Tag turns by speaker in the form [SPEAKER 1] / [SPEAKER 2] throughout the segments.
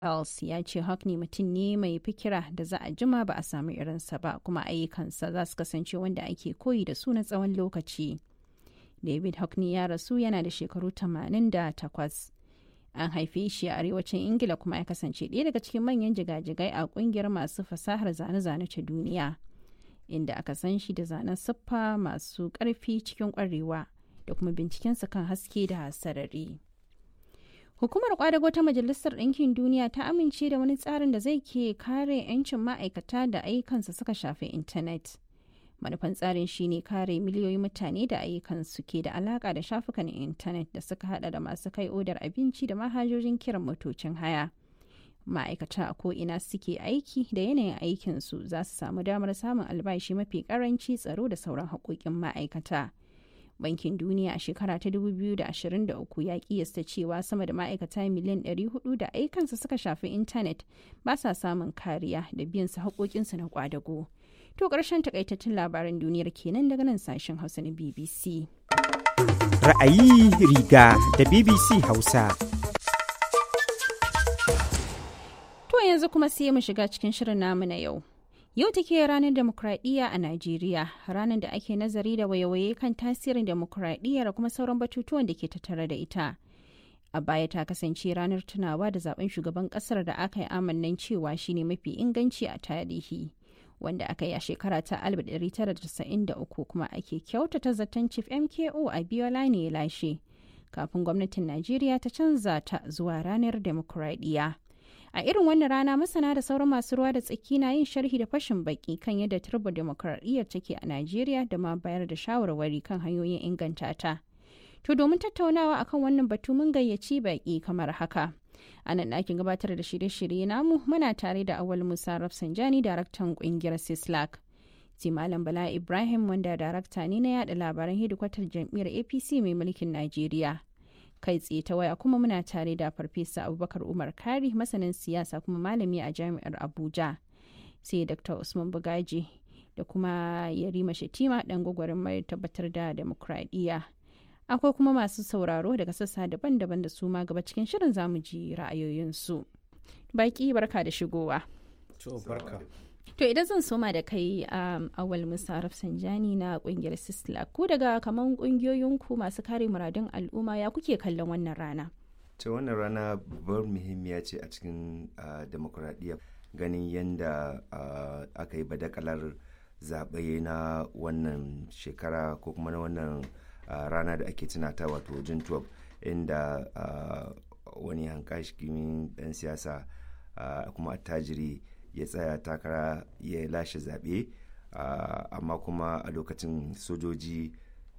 [SPEAKER 1] Els ya ce Hockney mutum ne mai fikira da za a jima ba a samu irinsa ba kuma ayyukansa za su kasance wanda ake koyi da su na tsawon lokaci. David Hockney ya rasu yana da shekaru 88. An haife shi a arewacin Ingila kuma ya kasance ɗaya daga cikin manyan jigajigai a ƙungiyar masu fasahar zane-zane ta duniya. Inda aka san shi da zanen siffa masu ƙarfi cikin ƙwarewa da kuma bincikensa kan haske da sarari. Hukumar kwadago ta Majalisar Ɗinkin Duniya ta amince da wani tsarin da zai ke kare 'yancin ma'aikata da ayyukansu suka shafi intanet. Manufan tsarin shine kare miliyoyin mutane da ayyukansu ke da alaka da shafukan intanet da suka hada da masu kai odar abinci da manhajojin kiran motocin haya. Ma'aikata a ko'ina suke aiki da yanayin aikinsu za su samu damar samun albashi mafi karanci tsaro da sauran haƙoƙin ma'aikata. bankin duniya a shekara ta 2023 ya kiyasta cewa sama da ma'aikata miliyan 400 da aikansa suka shafi intanet ba sa samun kariya da biyan su haƙoƙinsu na kwadago. To ƙarshen takaitattun labaran duniyar kenan daga nan sashen Hausa na BBC.
[SPEAKER 2] Ra'ayi riga da BBC Hausa.
[SPEAKER 1] To yanzu kuma sai mu shiga cikin shirin namu na yau. Yau take ranar demokradiyya a Najeriya, ranar da ake nazari da wayewaye kan tasirin demokradiyya da kuma sauran batutuwan da ke tattare da ita. A baya ta kasance ranar tunawa da zaben shugaban kasar da aka yi amannan cewa shine mafi inganci a tarihi, wanda aka yi a shekara ta 1993 kuma ake kyautata zaton Chief MKO a Biola ne ya lashe, kafin gwamnatin Najeriya ta canza ta zuwa ranar demokradiyya. a irin wannan rana masana da sauran masu ruwa da tsaki na yin sharhi da fashin baki kan yadda turbo demokradiyyar take a najeriya da ma bayar da shawarwari kan hanyoyin inganta ta to domin tattaunawa akan wannan batu mun gayyaci baki kamar haka a nan ɗakin gabatar da shirye-shirye namu muna tare da awal musa rafsanjani daraktan ƙungiyar sislak sai malam bala ibrahim wanda darakta ne na yada labaran hedikwatar jam'iyyar apc mai mulkin najeriya kai tsaye ta waya kuma muna tare da farfesa abubakar umar kari masanin siyasa kuma malami a jami'ar abuja sai dr usman bugaji da kuma yarima shatima dan gwagwarin mai tabbatar da demokradiyya akwai kuma masu sauraro daga sassa daban-daban da su ma gaba cikin shirin zamu ji ra'ayoyinsu baki barka da shigowa To idan zan soma da kai um, awal Musa Rafsanjani na kungiyar Sisla ku daga kaman kungiyoyinku masu kare muradun al'umma ya kuke kallon wannan rana?
[SPEAKER 3] ta wannan rana babbar muhimmiya ce a cikin uh, demokuraɗiyya ganin yadda uh, aka yi badakalar zaɓe na wannan shekara ko kuma na wannan uh, rana da ake tunata wato jun 12 inda wani hankashikin ɗan siyasa kuma attajiri ya tsaya takara ya lashe zaɓe uh, amma kuma a lokacin sojoji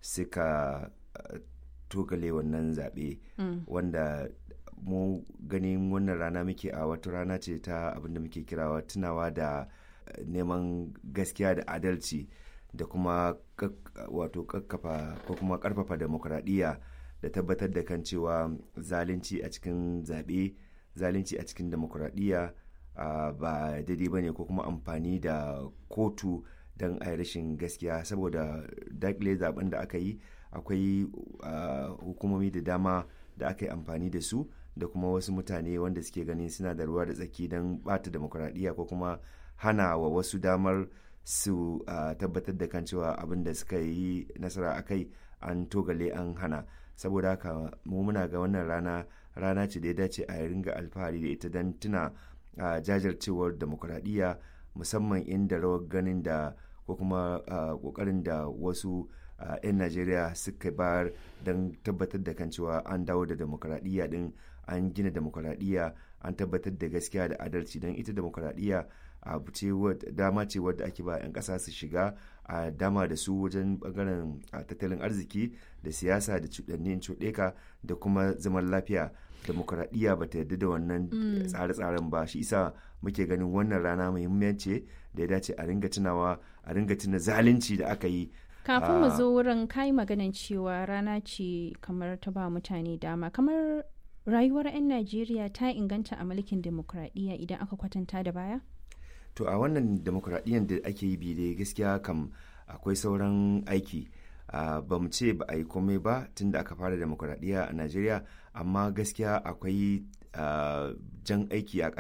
[SPEAKER 3] suka uh, togale wannan zaɓe mm. wanda mu ganin wannan rana muke a wata rana ce ta abinda muke kirawa tunawa da uh, neman gaskiya da adalci da kuma wato kakkafa ko kuma karfafa demokradiyya da tabbatar da kan cewa zalunci a cikin zaɓe zalunci a cikin demokradiyya Uh, ba daidai ba ne ko kuma amfani da kotu don a rashin gaskiya saboda dakile zaben da aka yi akwai uh, hukumomi da dama da aka yi amfani da su da kuma wasu mutane wanda suke ganin suna da ruwa da tsaki don bata demokuraɗiyya ko kuma hana wa wasu damar su uh, tabbatar da kan cewa abin da suka yi nasara a kai an togale an hana saboda haka mu muna ga wannan rana rana ce da ya dace a ringa alfahari da ita don tuna a uh, jajircewar demokuraɗiyya musamman inda rawar ganin da ko kuma ƙoƙarin uh, da wasu 'yan uh, najeriya suka bayar don tabbatar da kan cewa an dawo da demokuraɗiyya din an gina demokuraɗiyya an tabbatar da gaskiya da adalci don ita demokuraɗiyya abu ce dama ce wadda ake ba 'yan ƙasa su shiga a dama da su wajen bangaren tattalin arziki da siyasa da cuɗannin cuɗeka da kuma zaman lafiya demokuraɗiyya ba ta yarda da wannan tsare-tsaren ba shi isa muke ganin wannan rana muhimmanci da ya dace a ringa tunawa a ringa tuna zalunci da aka yi
[SPEAKER 1] kafin mu zo wurin kai maganan cewa rana ce kamar ta ba mutane dama kamar rayuwar 'yan najeriya ta inganta a mulkin demokuraɗiyya idan aka kwatanta da baya
[SPEAKER 3] to a wannan demokuraɗiyyar da ake yi bi gaskiya kam akwai sauran aiki uh, ba mu ce ba a yi komai ba tun da aka fara demokuraɗiyya a najeriya amma gaskiya akwai uh, jan aiki a